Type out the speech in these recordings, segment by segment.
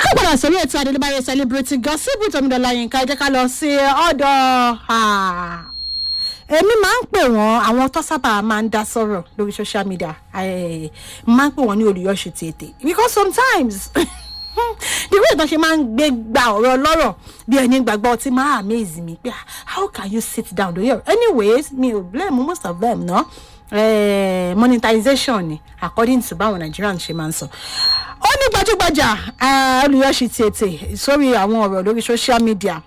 káàkó padà sórí ètò adélébáyé celebrity gossip tọmídọ́lá yínká ẹ jẹ́ ká lọ sí ọ̀dọ̀ èmi máa ń pè wọ́n àwọn tó sábà máa ń dá sọ̀rọ̀ lórí social media eh, máa ń pè wọ́n ní olùyọ̀ṣù tètè because sometimes the way ìtàn ṣe máa ń gbé gba ọ̀rọ̀ lọ́rọ̀ bí ẹni gbàgbọ́ ti máa amaze mi pé how can you sit down lórí ọ̀rọ̀ anyways mi ò blame most of them no eh, monetization ni according to báwọn nigerians ṣe máa ń sọ ó ní gbajúgbajà eh, olùyọ̀ṣù tètè sórí àwọn ọ̀rọ̀ lórí social media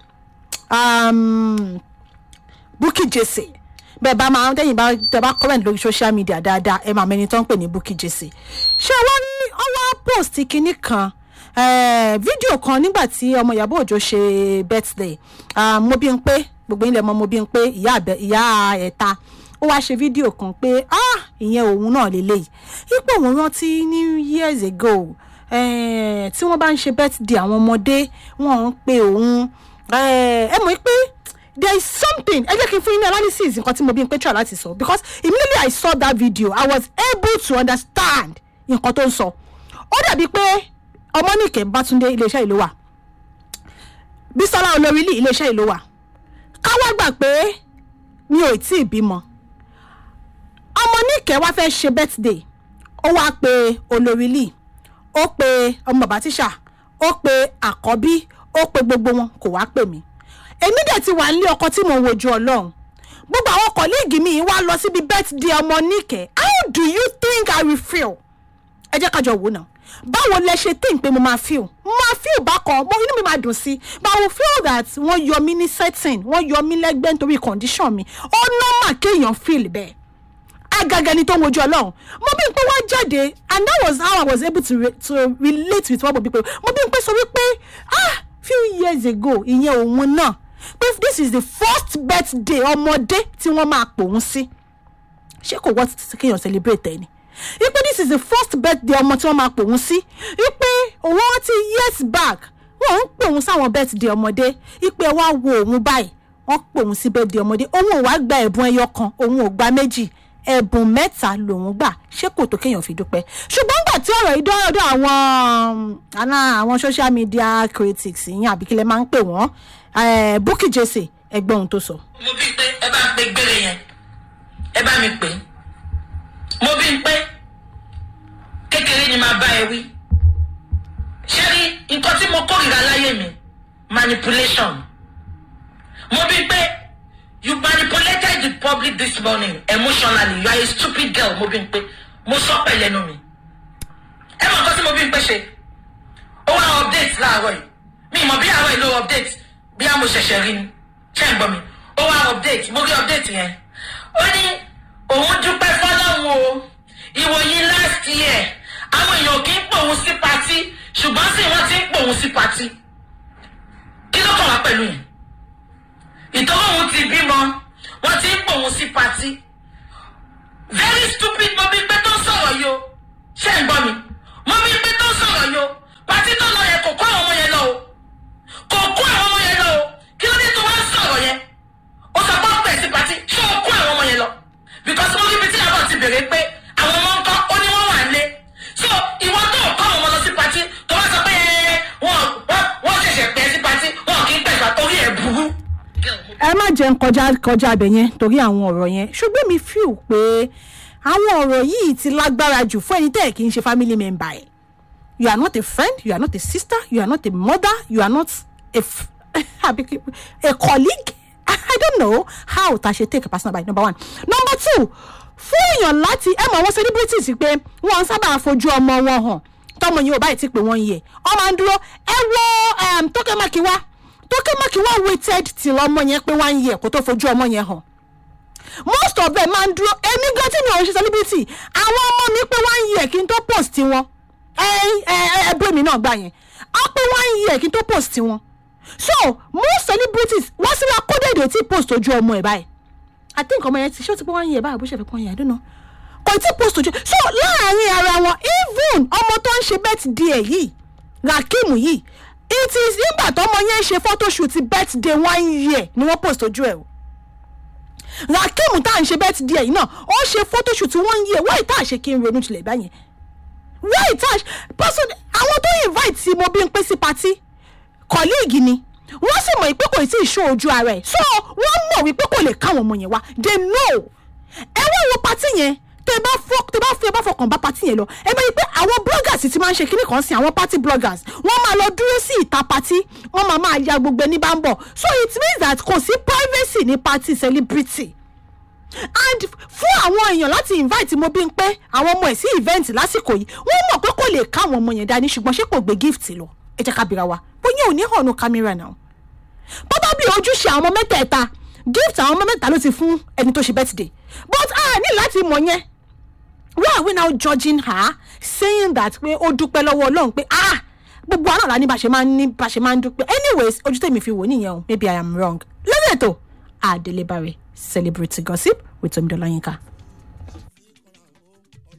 um, Bukky Jesse bẹ́ẹ̀ bá máa tẹ́yìn bá tẹ́ bá comment lórí social media dáadáa ẹ máa mẹni tó ń pè ní Bukky Jesse ṣé wọ́n ní ọwọ́ post kinní kan eh, fídíò kan nígbà tí ọmọ Ìyábọ̀ Òjó ṣe birthday ah, mo bí n pé gbogbo ilẹ̀ mọ́ mo bí n pé ìyá àbẹ ìyá ẹ̀ta ó wáá ṣe fídíò kan pé ah ìyẹn òun náà lélẹ́yìí ipò òun rántí ní years ago eh, tí wọ́n bá ń ṣe birthday àwọn ọmọdé wọ́n ń pe òun eh, ẹ mọ̀ pé there is something ẹ jẹ́ kí n fún yín ní analysis nǹkan tí mo bí n pé try láti sọ because immediately I saw that video I was able to understand nǹkan tó ń sọ ó dàbí pé ọmọnìkẹ́ bátúndé iléeṣẹ́ ìlú wà bísọ́lá olórílì iléeṣẹ́ ìlú wà káwá gbà pé mi ò tí ì bímọ ọmọnìkẹ́ wá fẹ́ ṣe birthday ó wá pe olórílì ó pe ọmọ bàbá tíṣà ó pe àkọ́bí ó pe gbogbo wọn kò wá pè mí èmi dẹ̀ ti wà nílé ọkọ tí mo wojú ọlọ́run gbogbo àwọn kọ̀líìgì mi wá lọ síbi birthday ọmọ níkẹ́ how do you think I will feel ẹ jẹ́ kájọ wò náà báwo lẹ ṣe think pé mo máa feel mo máa feel bákan mo inú mi máa dùn sí but I will feel that wọ́n yọ mí ní setting wọ́n yọ mí lẹ́gbẹ́ nítorí condition mi ó normal kéèyàn feel bẹ́ẹ̀ agaga ni tó ń wojú ọlọ́run mo bí n pé wọ́n jáde and that was how I was able to, re to relate with what mo bí pé mo bí n pé sọ wípé ah few years ago ìyẹn òun náà pé this is the first birthday ọmọdé tí wọ́n máa pòun sí ṣé kò wọ́n ti kéèyàn celebrate ẹ̀ ni wípé this is the first birthday ọmọ tí wọ́n máa pòun sí wípé òun rántí years back wọ́n ń pòun sáwọn birthday ọmọdé wípé wá wo òun báyìí wọ́n pòun sí birthday ọmọdé òun ò wá gba ẹ̀bùn ẹyọ kan òun ò gba méjì ẹ̀bùn mẹ́ta lòun gbà ṣé kò tó kéèyàn fi dúpẹ́ ṣùgbọ́n gbà tí ọ̀rọ̀ yìí dọ́dọ̀ àwọn àná àwọn social media critics yín àbí kílẹ̀ máa ń pè wọ́n Bukky Jesse ẹgbẹ́ ohun tó sọ. mo bí pé ẹ bá pe gbére yẹn ẹ bá mi pè é mo bí pé kékeré ni màá bá ẹ wí ṣé rí nǹkan tí mo kórìíra láyé mi manipulation mo bí pé you manipulated the public this morning emotionally you are a stupid girl mo bí pé mo sọ pẹ̀lẹ́ nu mi ẹ mọ̀ nǹkan tí mo bí pé ṣe ó wá update láàárọ̀ yìí mi ì mọ̀ bí àárọ̀ yìí ló update bí a mo ṣẹ̀ṣẹ̀ rí ni ṣé ń gbọ́ mi ó wá update mo rí update yẹn ó ní òun dúpẹ́ fọlọ́run o ìwòyí last year àwọn èèyàn kì í pòun sí patí ṣùgbọ́n sì wọ́n ti ń pòun sí patí kí ló kàn wá pẹ̀lú yẹn ìtọ́wọ́ òun ti bímọ wọ́n ti ń pòun sí patí very stupid mo bí pé tó ń sọ̀rọ̀ yìí o ṣé ń gbọ́ mi mo bí pé tó ń sọ̀rọ̀ yìí o patí tó lọ yẹ kò kó àwọn ọmọ yẹn lọ o kò kó àwọn ọmọ yẹn lọ o kí ló dé tó wá ń sọ̀rọ̀ yẹn ó sọ pé ó pè sí patí ṣé o kó àwọn ọmọ yẹn lọ because mo rí ibi tí àbọ̀ ti bèrè pé àwọn ọmọ ńkọ́ ó ní wọ́n wà lé so ìwọ tó kọ́ àwọn ọmọ lọ sí patí tó wá sọ pé wọ́n wọ́n ṣẹ̀ṣẹ̀ pẹ́ sí patí wọn kì í pẹ̀gbà torí ẹ̀ burú. ẹ má jẹun kọjá kọjá abẹ yẹn torí àwọn ọ̀rọ̀ yẹn ṣùgbọ́n mi feel pé àwọn ọ̀rọ̀ yìí ti lágbára jù fún ẹni tẹ́ ẹ̀ kì í ṣe family member ẹ̀ you are not a friend you are not a sister you are not a mother you are not a, f- a colleague I don't know how ta ṣe take a personal by number one number two fún èèyàn láti ẹ mọ àwọn celebrities pé wọn sábà fojú ọmọ wọn hàn tọmọ yìí ò báyìí ti pè wọn yẹ ọ máa ń dúró ẹ wo Tókè Mákíwá Tókè Mákíwá waited till ọmọ yẹn pé one year kó tó fojú ọmọ yẹn hàn most of them máa ń dúró èmi gan tí mi ò ń ṣe celebrity àwọn ọmọ mi pé one year kí n tó post wọn ẹ ẹ ẹ bú èmi náà gbà yẹn á pé one year kí n tó post wọn so most celebrities wọ́n sì wá kódé èdè tí post ojú ọmọ ẹ̀ báyìí i think ọmọ yẹn ti ṣé ó ti pé one year báyìí bó ṣe fi pọ́n yẹn i don't know kò tí post ojú so láàárín ara wọn even ọmọ tó ń ṣe birthday yìí Rakim yìí it is nígbà tọmọ yẹn ṣe photoshoot birthday one year ni wọ́n post ojú ẹ̀ o Rakim tá à ń ṣe birthday yìí náà ó ṣe photoshoot one year wáyé tá à ṣe kí n ronú tilẹ̀ báyẹn why touch person àwọn tó invite tí mo bí ń pé sí party colleague ni wọ́n sì mọ̀ pé kò tí ì ṣó ojú ara ẹ̀ so wọ́n mọ̀ wípé kò lè káwọn ọmọ yẹn wá they know ẹ wá wo party yẹn tẹ bá fọ tẹ bá fi ẹ bá fọkàn bá party yẹn lọ ẹ bá yí pé àwọn bloggers ti máa ń ṣe kíní kan sí àwọn party bloggers wọ́n máa lọ dúró sí ìta party wọ́n máa máa ya gbogbo ẹni bá ń bọ̀ so it means that kò sí privacy ní party celebrity and fún àwọn èèyàn láti invite mo bí ń pé àwọn ọmọ ẹ̀ sí event lásìkò yìí wọ́n mọ̀ pé kò lè ká àwọn ọmọ yẹn dání ṣùgbọ́n ṣé kò gbé gift lọ ẹ jẹ́ ká bira wa bóyá ò ní hàn ní kámẹ́rà náà bọ́bá bí ojúṣe àwọn ọmọ mẹ́tẹ̀ẹ̀ta gift àwọn ọmọ mẹ́ta ló ti fún ẹni tó ṣe birthday but a ní láti mọ̀ yẹn why are we now judging her saying that pé ó dúpẹ́ lọ́wọ́ ọlọ́run pé ah gbogbo àná la ní bá ṣe máa ń ní bá ṣe máa ń dúpẹ́ anyways ojú tèmi fi wò nìyẹn o maybe i am wrong lọ́sẹ̀ tó Adelebare celebrity gossip with Tomidola Yinka.